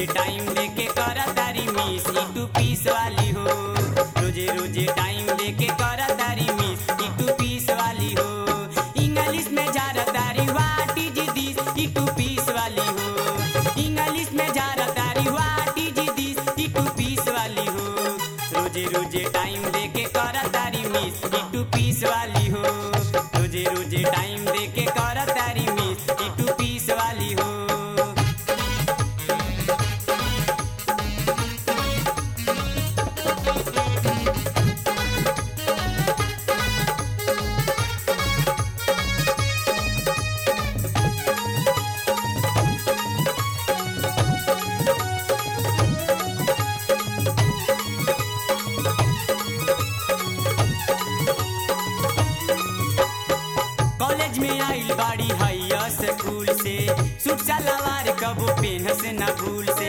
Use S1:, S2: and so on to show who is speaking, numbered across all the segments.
S1: रोजे टाइम लेके करा तारी मिस ई टू पीस वाली हो रोजे रोजे टाइम लेके करा तारी मिस ई टू पीस वाली हो इंग्लिश में जा तारी व्हाट इज दिस ई टू पीस वाली हो इंग्लिश में जा तारी व्हाट इज दिस ई टू पीस वाली हो रोजे रोजे टाइम लेके करा तारी मिस ई टू पीस वाली हो रोजे रोजे टाइम लेके करा तारी मिस ई टू पीस वाली हो कॉलेज में आइल बाड़ी हैया स्कूल से सूट सलवार कबो पेन से न भूल से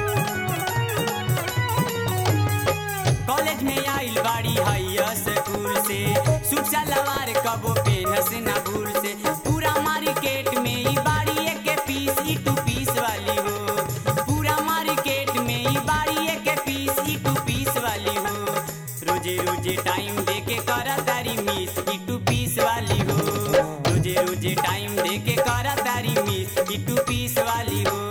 S1: कॉलेज में आइल बाड़ी हैया स्कूल से सूट सलवार कबो पेन से न भूल से पूरा मार्केट में ई बाड़ी एक पीस ई टू पीस वाली हो पूरा मार्केट में ई बाड़ी एक पीस ई टू पीस वाली हो रोजे रोजे टाइम देके करा तारी मिस ई टू पीस वाली हो रोजे रोजे टाइम देके करा तारी मिस ई टू पीस वाली हो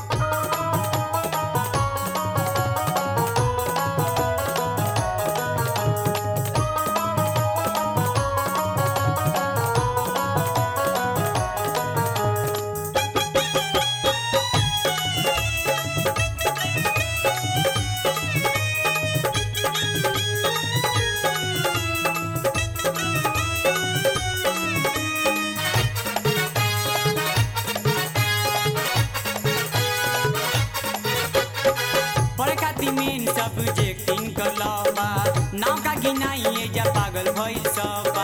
S1: पढ़खाती मेन सब्जेक्ट इनकर लबा नाव का गिनाइए जा पागल भइल सबा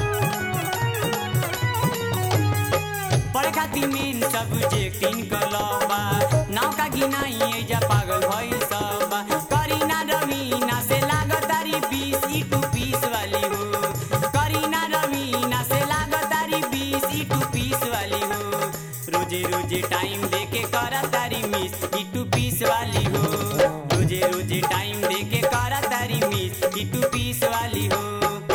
S1: पढ़खाती मेन सब्जेक्ट इनकर लबा नाव का गिनाइए जा पागल भइल सबा करीना रवीना से लागतारी बीस ई टू पीस वाली हो करीना रवीना से लागतारी बीस ई टू पीस वाली हो रोजे रोजे टाइम देके करा तारी मिस ई टू पीस वाली हो रोजे रोजे टाइम देके करा तारी मिस ई टू पीस वाली हो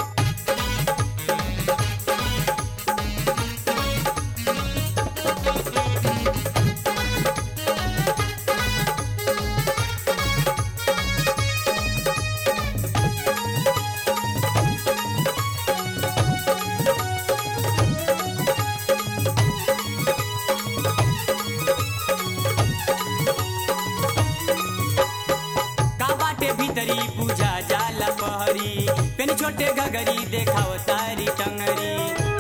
S1: का बाटे भीतरी पूजा जाला पहरी पेन छोटे घगरी देखाव तारी टंगरी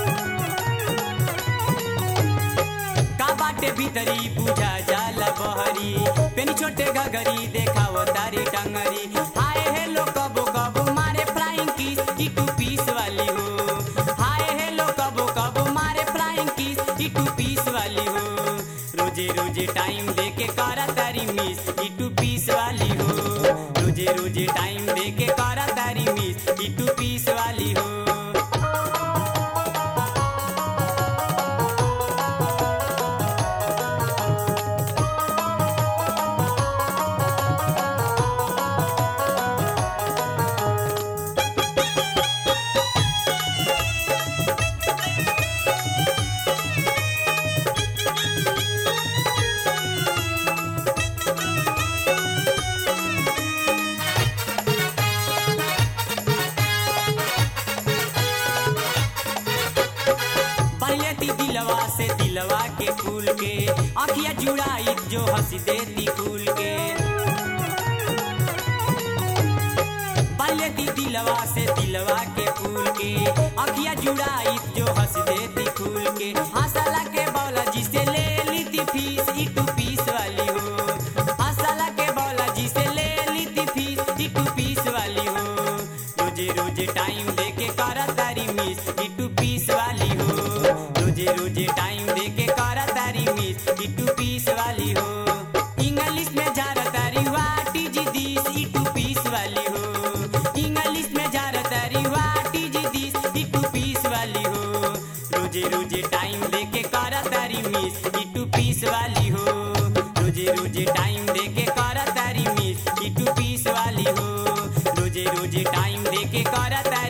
S1: का बाटे भीतरी पूजा जाला बहरी पेन छोटे घगरी देखाव तारी टंगरी हाय हेलो कबो कबो मारे फ्लाइंग किस ई टू पीस वाली हो हाय हेलो कबो कबो मारे फ्लाइंग किस ई टू पीस वाली हो रोजे रोजे टाइम देके करा तारी मिस ई टू पीस वाली हो रोजे रोजे टाइम देके करा तारी मिस ई टू पीस वाली हो पहलेती दिलवा से दिलवा के फूल के अखिया जुड़ाई जो हंस देती फूल के पहलेती दिलवा से दिलवा के फूल के अखिया जुड़ाई जो हंस देती फूल के हंसला के बौला जिसे ले ली थी फीस ई टू पीस वाली हो हंसला के बौला जिसे ले ली थी फीस ई टू पीस वाली हो रोजे रोजे टाइम देके करा तारी मिस ई टू पीस वाली हो रोजे रोजे टाइम देके करा तारी मिस ई टू पीस वाली हो इंग्लिश में जा तारी व्हाट इज दिस ई टू पीस वाली हो इंग्लिश में जा तारी व्हाट इज दिस ई टू पीस वाली हो रोजे रोजे टाइम देके करा तारी मिस ई टू पीस वाली हो रोजे रोजे टाइम देके रोज टाइम दे के कर तारी